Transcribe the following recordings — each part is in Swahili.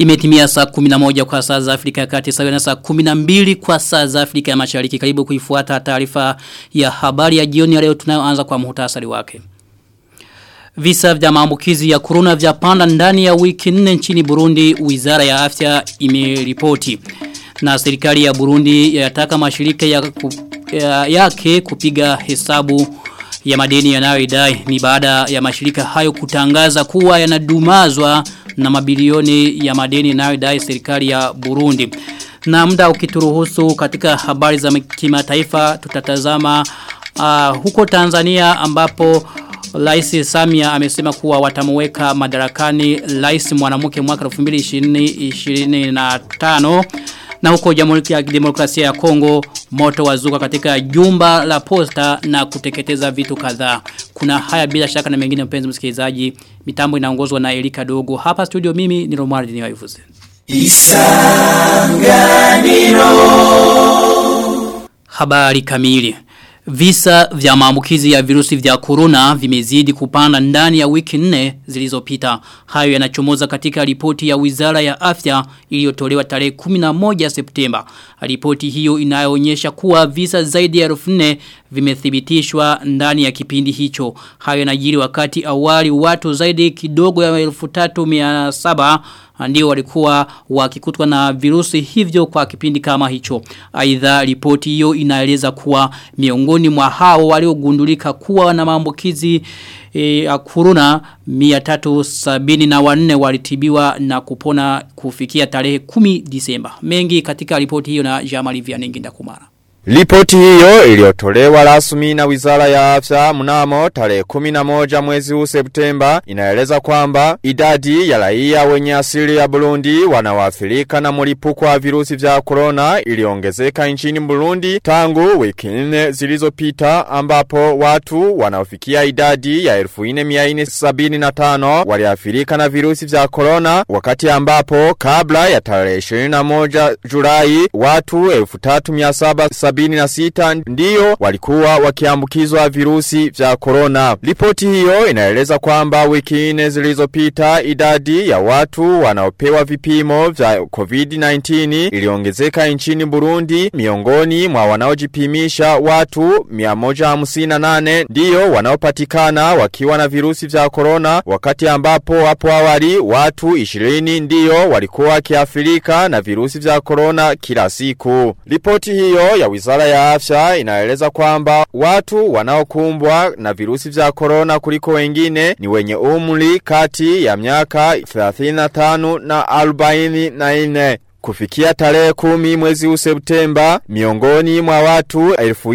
Imetimia saa 11 kwa saa za Afrika ya Kati sawa na saa 12 kwa saa za Afrika ya Mashariki. Karibu kuifuata taarifa ya habari ya jioni ya leo tunayoanza kwa muhtasari wake. Visa vya maambukizi ya corona vya panda ndani ya wiki nne nchini Burundi, Wizara ya Afya imeripoti. Na serikali ya Burundi yataka mashirika ya, ku, ya yake kupiga hesabu ya madeni yanayoidai ni baada ya mashirika hayo kutangaza kuwa yanadumazwa na mabilioni ya madeni yanayodai serikali ya Burundi. Na muda ukituruhusu katika habari za kimataifa tutatazama uh, huko Tanzania ambapo Rais Samia amesema kuwa watamuweka madarakani rais mwanamke mwaka 2025 na huko Jamhuri ya Demokrasia ya Kongo moto wazuka katika jumba la posta na kuteketeza vitu kadhaa. Kuna haya bila shaka na mengine mpenzi msikilizaji. Mitambo inaongozwa na Elika Dogo. Hapa studio mimi ni Romuald Niwaivuze. Isanganiro. Habari kamili. Visa vya maambukizi ya virusi vya corona vimezidi kupanda ndani ya wiki nne zilizopita. Hayo yanachomoza katika ripoti ya Wizara ya Afya iliyotolewa tarehe 11 Septemba. Ripoti hiyo inayoonyesha kuwa visa zaidi ya 4000 vimethibitishwa ndani ya kipindi hicho. Hayo yanajiri wakati awali watu zaidi kidogo ya 3700 ndio walikuwa wakikutwa na virusi hivyo kwa kipindi kama hicho. Aidha ripoti hiyo inaeleza kuwa miongoni mwa hao waliogundulika kuwa na maambukizi ya e, corona 374 walitibiwa na kupona kufikia tarehe 10 Disemba. Mengi katika ripoti hiyo na Jamali Vianengi Ndakumara. Ripoti hiyo iliyotolewa rasmi na Wizara ya Afya mnamo tarehe 11 mwezi huu Septemba inaeleza kwamba idadi ya raia wenye asili ya Burundi wanaoathirika na mlipuko wa virusi vya corona iliongezeka nchini Burundi tangu wiki nne zilizopita ambapo watu wanaofikia idadi ya 1475 waliathirika na virusi vya corona wakati ambapo kabla ya tarehe 21 Julai watu 3700 76 ndiyo walikuwa wakiambukizwa virusi vya corona. Ripoti hiyo inaeleza kwamba wiki nne zilizopita idadi ya watu wanaopewa vipimo vya COVID-19 iliongezeka nchini Burundi miongoni mwa wanaojipimisha watu 158 ndiyo wanaopatikana wakiwa na virusi vya corona wakati ambapo hapo awali watu 20 ndiyo walikuwa wakiathirika na virusi vya corona kila siku. Ripoti hiyo ya Wizara ya Afya inaeleza kwamba watu wanaokumbwa na virusi vya corona kuliko wengine ni wenye umri kati ya miaka 35 na 44. Kufikia tarehe kumi mwezi huu Septemba, miongoni mwa watu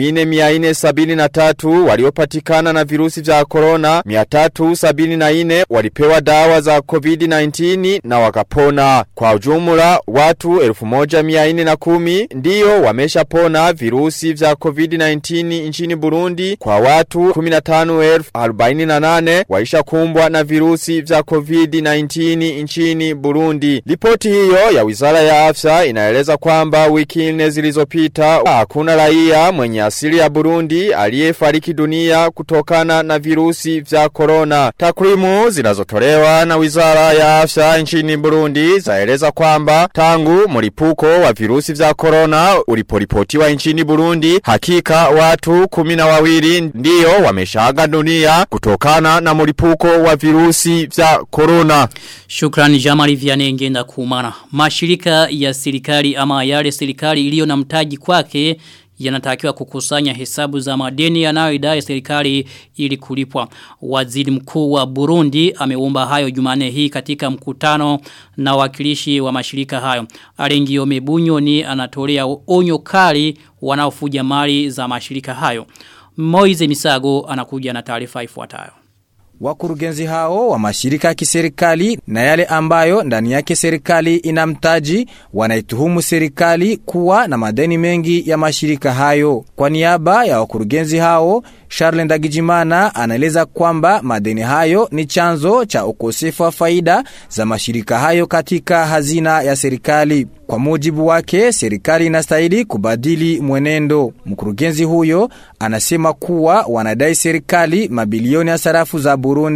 1473 waliopatikana na virusi vya corona, 374 walipewa dawa za COVID-19 na wakapona. Kwa ujumla, watu 1410 ndiyo wameshapona virusi vya COVID-19 nchini Burundi, kwa watu 15,048 waishakumbwa na virusi vya COVID-19 nchini Burundi. Ripoti hiyo ya Wizara ya afya inaeleza kwamba wiki nne zilizopita hakuna raia mwenye asili ya Burundi aliyefariki dunia kutokana na virusi vya corona. Takwimu zinazotolewa na Wizara ya Afya nchini Burundi zaeleza kwamba tangu mlipuko wa virusi vya corona uliporipotiwa nchini Burundi hakika watu kumi na wawili ndiyo wameshaaga dunia kutokana na mlipuko wa virusi vya corona. Shukrani Jamali Vianenge na kumana. Mashirika ya serikali ama yale serikali iliyo na mtaji kwake yanatakiwa kukusanya hesabu za madeni yanayoidai serikali ili kulipwa. Waziri mkuu wa Burundi ameomba hayo Jumane hii katika mkutano na wakilishi wa mashirika hayo. Alengio Mebunyo ni anatolea onyo kali wanaofuja mali za mashirika hayo. Moize Misago anakuja na taarifa ifuatayo. Wakurugenzi hao wa mashirika ya kiserikali na yale ambayo ndani yake serikali inamtaji wanaituhumu serikali kuwa na madeni mengi ya mashirika hayo. Kwa niaba ya wakurugenzi hao, Charles Ndagijimana anaeleza kwamba madeni hayo ni chanzo cha ukosefu wa faida za mashirika hayo katika hazina ya serikali. Kwa mujibu wake, serikali inastahili kubadili mwenendo. Mkurugenzi huyo anasema kuwa wanadai serikali mabilioni ya sarafu za Burundi.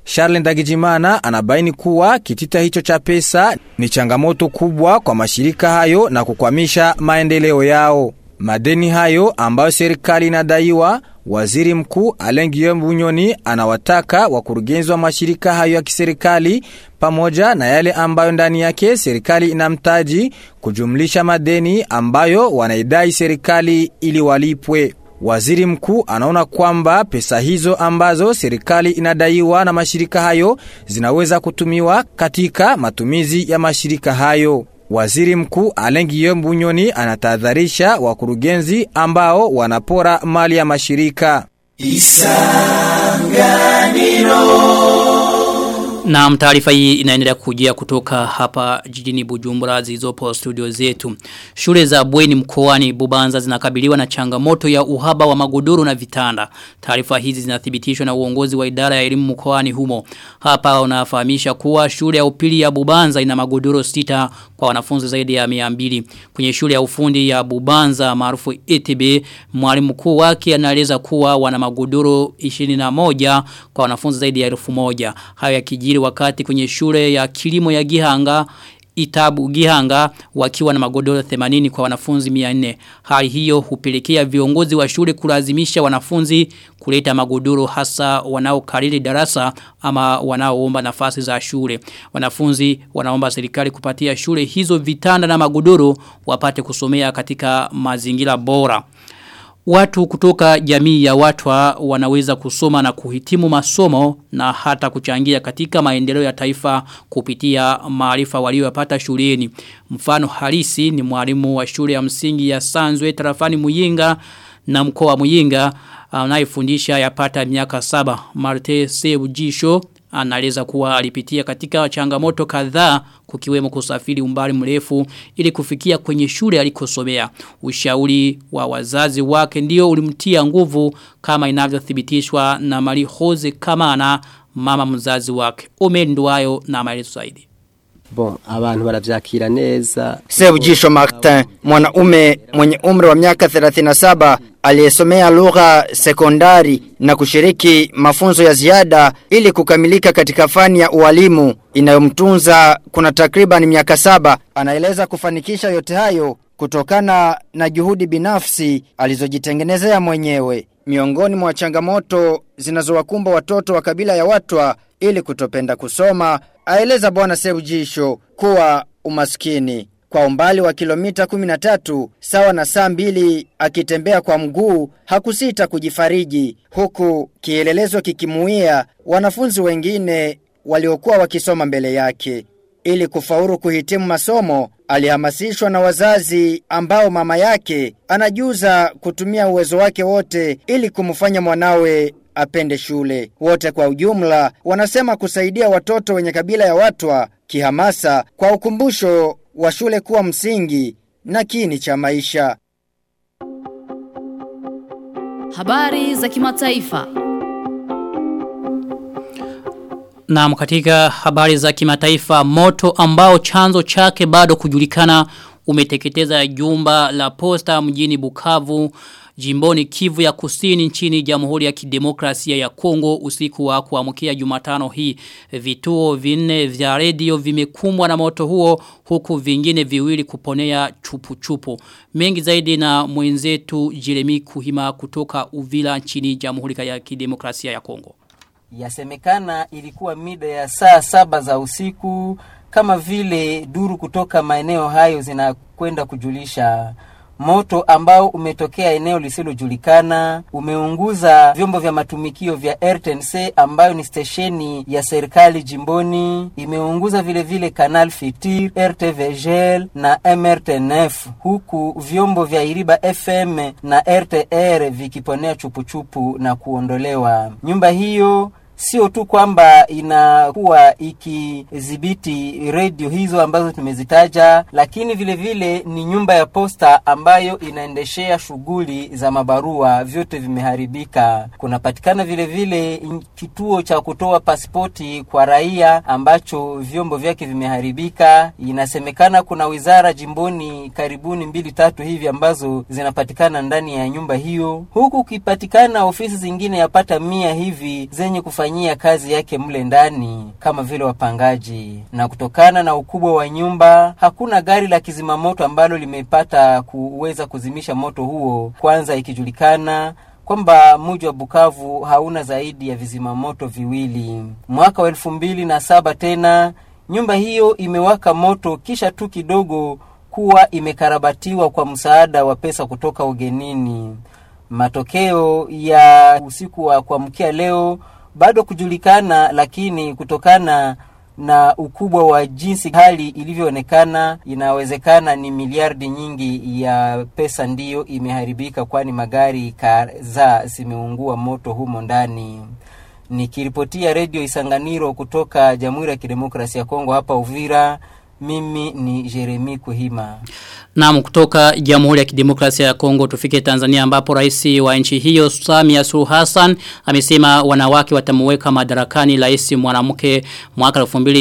Charles Ndagijimana anabaini kuwa kitita hicho cha pesa ni changamoto kubwa kwa mashirika hayo na kukwamisha maendeleo yao. Madeni hayo ambayo serikali inadaiwa, waziri mkuu Alain Guillaume Bunyoni anawataka wakurugenzi wa mashirika hayo ya kiserikali pamoja na yale ambayo ndani yake serikali inamtaji kujumlisha madeni ambayo wanaidai serikali ili walipwe. Waziri mkuu anaona kwamba pesa hizo ambazo serikali inadaiwa na mashirika hayo zinaweza kutumiwa katika matumizi ya mashirika hayo. Waziri mkuu Alain Guillaume Bunyoni anatahadharisha wakurugenzi ambao wanapora mali ya mashirika. Na taarifa hii inaendelea kujia kutoka hapa jijini Bujumbura zilizopo studio zetu. Shule za bweni mkoani Bubanza zinakabiliwa na changamoto ya uhaba wa magodoro na vitanda. Taarifa hizi zinathibitishwa na uongozi wa idara ya elimu mkoani humo. Hapa unafahamisha kuwa shule ya upili ya Bubanza ina magodoro sita kwa wanafunzi zaidi ya 200. Kwenye shule ya ufundi ya Bubanza maarufu ETB, mwalimu mkuu wake anaeleza kuwa wana magodoro 21 kwa wanafunzi zaidi ya 1000. Hayo yakijiri wakati kwenye shule ya kilimo ya Gihanga Itabu Gihanga wakiwa na magodoro 80 kwa wanafunzi 400. Hali hiyo hupelekea viongozi wa shule kulazimisha wanafunzi kuleta magodoro hasa wanaokariri darasa ama wanaoomba nafasi za shule. Wanafunzi wanaomba serikali kupatia shule hizo vitanda na magodoro wapate kusomea katika mazingira bora. Watu kutoka jamii ya watwa wanaweza kusoma na kuhitimu masomo na hata kuchangia katika maendeleo ya taifa kupitia maarifa waliyopata shuleni. Mfano halisi ni mwalimu wa shule ya msingi ya Sanzwe tarafani Muyinga na mkoa wa Muyinga anayefundisha yapata miaka saba. Marte Sebujisho anaeleza kuwa alipitia katika changamoto kadhaa kukiwemo kusafiri umbali mrefu ili kufikia kwenye shule alikosomea. Ushauri wa wazazi wake ndio ulimtia nguvu kama inavyothibitishwa na Mari Jose Kamana mama mzazi wake. Omenduayo na maelezo zaidi. Bon, abantu baravyakira neza. Sebujisho Martin, mwanaume mwenye umri wa miaka 37 aliyesomea lugha sekondari na kushiriki mafunzo ya ziada ili kukamilika katika fani ya ualimu inayomtunza kuna takriban miaka saba. Anaeleza kufanikisha yote hayo kutokana na juhudi binafsi alizojitengenezea mwenyewe. Miongoni mwa changamoto zinazowakumba watoto wa kabila ya Watwa ili kutopenda kusoma, aeleza bwana Sebujisho kuwa umaskini kwa umbali wa kilomita 13 sawa na saa mbili akitembea kwa mguu hakusita kujifariji huku kielelezo kikimuia wanafunzi wengine waliokuwa wakisoma mbele yake ili kufaulu kuhitimu masomo alihamasishwa na wazazi ambao mama yake anajuza kutumia uwezo wake wote ili kumfanya mwanawe apende shule. Wote kwa ujumla wanasema kusaidia watoto wenye kabila ya Watwa kihamasa kwa ukumbusho wa shule kuwa msingi na kini cha maisha. Habari za kimataifa. Na katika habari za kimataifa moto ambao chanzo chake bado kujulikana umeteketeza jumba la posta mjini Bukavu jimboni Kivu ya Kusini nchini Jamhuri ya Kidemokrasia ya Kongo usiku wa kuamkia Jumatano hii vituo vinne vya redio vimekumbwa na moto huo huku vingine viwili kuponea chupu chupu mengi zaidi na mwenzetu Jeremy Kuhima kutoka Uvila nchini Jamhuri ya Kidemokrasia ya Kongo Yasemekana ilikuwa mida ya saa saba za usiku kama vile duru kutoka maeneo hayo zinakwenda kujulisha moto ambao umetokea eneo lisilojulikana umeunguza vyombo vya matumikio vya RTNC ambayo ni stesheni ya serikali jimboni. Imeunguza vile vile Canal Fitir, RTVGL na MRTNF, huku vyombo vya Iriba FM na RTR vikiponea chupuchupu na kuondolewa. Nyumba hiyo sio tu kwamba inakuwa ikidhibiti redio hizo ambazo tumezitaja, lakini vile vile ni nyumba ya posta ambayo inaendeshea shughuli za mabarua, vyote vimeharibika. Kunapatikana vile vile kituo cha kutoa pasipoti kwa raia ambacho vyombo vyake vimeharibika. Inasemekana kuna wizara jimboni karibuni mbili tatu hivi ambazo zinapatikana ndani ya nyumba hiyo, huku ukipatikana ofisi zingine yapata mia hivi zenye kufa kufanyia kazi yake mle ndani kama vile wapangaji, na kutokana na ukubwa wa nyumba hakuna gari la kizimamoto ambalo limepata kuweza kuzimisha moto huo, kwanza ikijulikana kwamba mji wa Bukavu hauna zaidi ya vizimamoto viwili. Mwaka wa elfu mbili na saba tena nyumba hiyo imewaka moto kisha tu kidogo kuwa imekarabatiwa kwa msaada wa pesa kutoka ugenini. Matokeo ya usiku wa kuamkia leo bado kujulikana, lakini kutokana na ukubwa wa jinsi hali ilivyoonekana, inawezekana ni miliardi nyingi ya pesa ndiyo imeharibika, kwani magari kadhaa zimeungua moto humo ndani. Nikiripotia redio Isanganiro kutoka Jamhuri ya Kidemokrasia ya Kongo hapa Uvira, mimi ni Jeremi Kuhima. Naam kutoka Jamhuri ya Kidemokrasia ya Kongo tufike Tanzania ambapo rais wa nchi hiyo Samia Suluhu Hassan amesema wanawake watamuweka madarakani rais mwanamke mwaka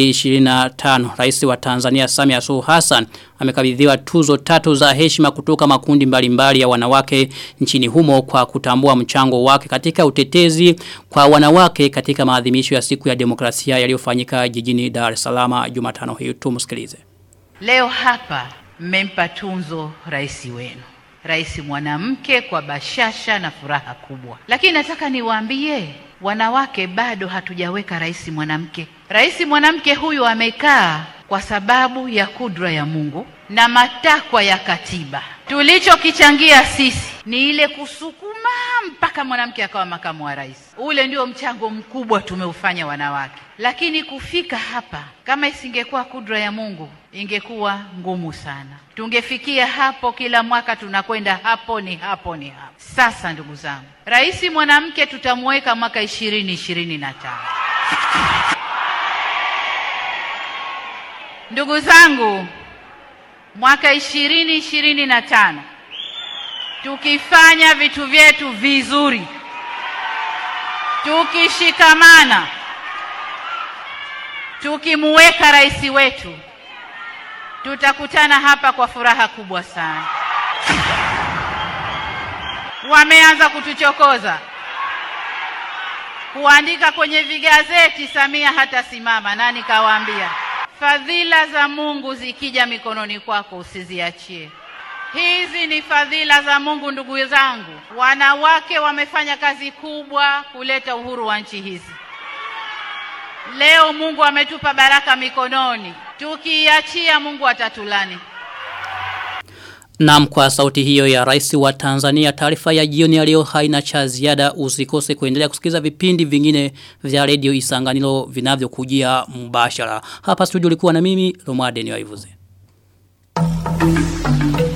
2025. Rais wa Tanzania Samia Suluhu Hassan amekabidhiwa tuzo tatu za heshima kutoka makundi mbalimbali mbali ya wanawake nchini humo kwa kutambua mchango wake katika utetezi kwa wanawake katika maadhimisho ya siku ya demokrasia yaliyofanyika jijini Dar es Salaam Jumatano hii tumsikilize. Leo hapa mmempa tunzo rais wenu, rais mwanamke, kwa bashasha na furaha kubwa. Lakini nataka niwaambie wanawake, bado hatujaweka rais mwanamke. Rais mwanamke huyu amekaa kwa sababu ya kudra ya Mungu na matakwa ya katiba. Tulichokichangia sisi ni ile kusukuma mpaka mwanamke akawa makamu wa rais. Ule ndio mchango mkubwa tumeufanya wanawake, lakini kufika hapa, kama isingekuwa kudra ya Mungu, ingekuwa ngumu sana. Tungefikia hapo, kila mwaka tunakwenda hapo ni hapo ni hapo. Sasa ndugu zangu, rais mwanamke tutamweka mwaka ishirini ishirini na tano. Ndugu zangu, mwaka ishirini ishirini na tano tukifanya vitu vyetu vizuri, tukishikamana, tukimuweka rais wetu, tutakutana hapa kwa furaha kubwa sana. Wameanza kutuchokoza kuandika kwenye vigazeti, Samia hatasimama. Nani kawaambia? Fadhila za Mungu zikija mikononi kwako usiziachie. Hizi ni fadhila za Mungu, ndugu zangu. Wanawake wamefanya kazi kubwa kuleta uhuru wa nchi hizi. Leo Mungu ametupa baraka mikononi, tukiiachia Mungu atatulani. Naam kwa sauti hiyo ya rais wa Tanzania taarifa ya jioni ya leo haina cha ziada usikose kuendelea kusikiza vipindi vingine vya redio Isanganiro vinavyokujia mbashara. Hapa studio ulikuwa na mimi Romuald Niwaivuze. Thank you.